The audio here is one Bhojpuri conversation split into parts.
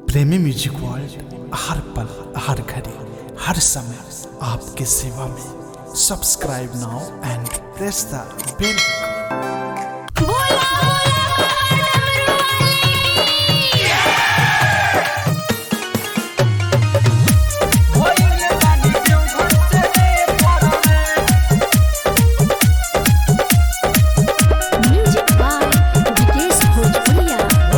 प्रेमी म्यूजिक वर्ल्ड हर पल हर घड़ी हर समय आपके सेवा में subscribe now and press the bell music by Vikesh Bhojpuriya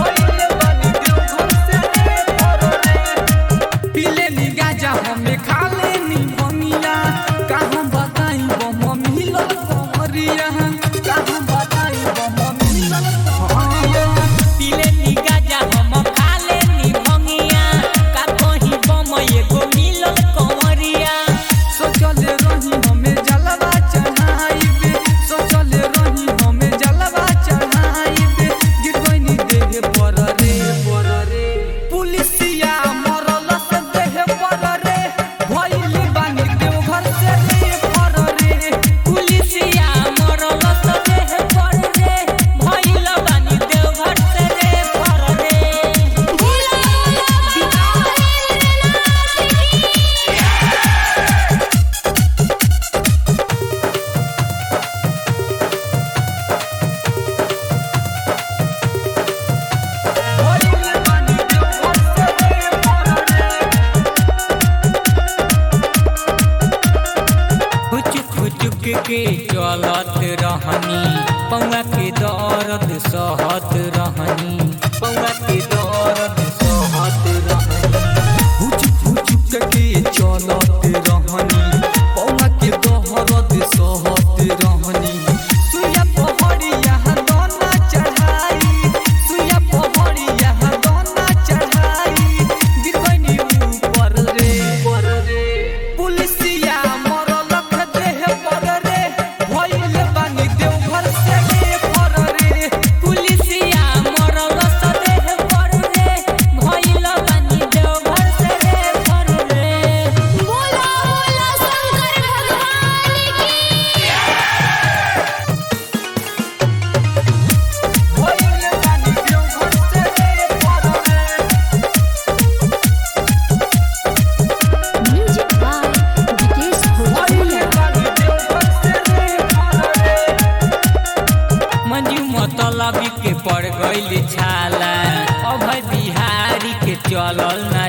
पीले नी गाजा हमें खा लेनी बनिया कहाँ बताई वो मम्मी लोग कमरिया कहाँ बताई वो मम्मी लोग कमरिया पीले नी गाजा हम खा लेनी भंगिया का कहीं बम एगो मिलल कंवरिया सोचल रही हमें जलवा चढ़ाइबे सोचल रही हमें जलवा चढ़ाइबे गिर गइनी देह पर रे पर रे पुलिसिया मरल से देह पर रे भइल बानी देवघर से रे पर रे पुलिसिया मरल त देह पर रे भइल बानी देवघर से रे पर रे भइल बानी देवघर से रे पर रे हुचुक हुचुक के चलत रहनी पौआ के दर्द सहत रहनी पौआ के दर्द सहत रहनी हुचुक हुचुक के चलत रहनी पौवा के दहरत सहत रहनी सुया पहड़िया दोना चढ़ाई सुया पहड़िया दोना चढ़ाई गिर गइनी ऊपर रे पर रे पुलिसिया मरल ख देह पर रे भइल बानी देवघर से रे पर रे पुलिसिया मरल त देह पर रे भइल बानी देवघर से रे पर रे बोला बोला शंकर भगवान की भइल बानी देवघर से रे पर रे म्यूजिक बाय विकेश भोजपुरिया मंजू मतलबी के पड़ गइल छाला अभय बिहारी के चलल ना